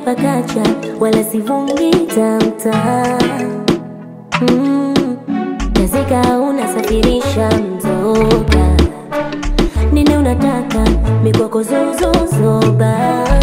pakacha wala sivungi tamta mm. Nazika unasafirisha mzoga nini unataka mikoko zuzuzoba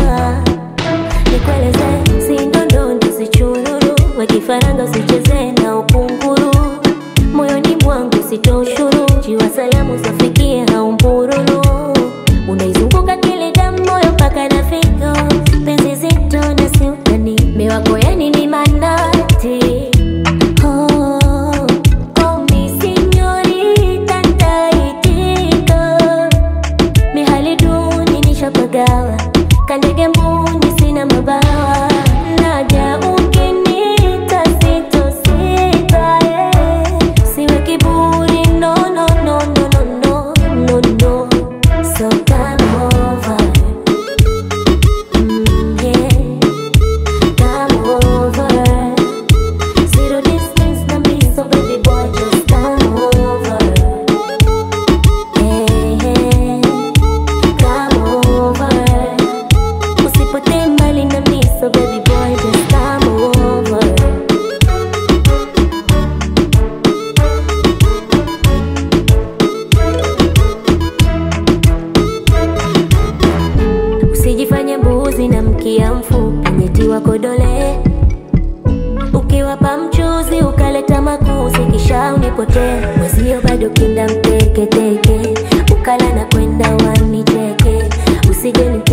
nikueleze sindondondo sichururu wekifaranga usicheze na ukunguru moyoni mwangu sitoshuru jiwa salamu zafikie haumbururu unaizunguka kile damu moyo mpaka na figo penzi zito na siutani miwako yani ni manati Oh, oh, mi signorita nitaitika. Mihali duni nishapagawa, kandege mbuni sina mabawa. Naja ukiniita sitosita, eh. Siwe kiburi, no, no, no, no, no, no, no, no. So come over. Mm, yeah. Come over. Zero distance na me, so baby boy just come over. Hey, hey, come over. Usipotee mbali na me, so baby boy just come over. Usijifanye mbuzi na mkia mfupi, nyetiwa kodole ukiwapa mchuzi ukaleta makuzi kisha unipotee mwezio bado kinda mteketeke ukala na kwenda wanicheke usije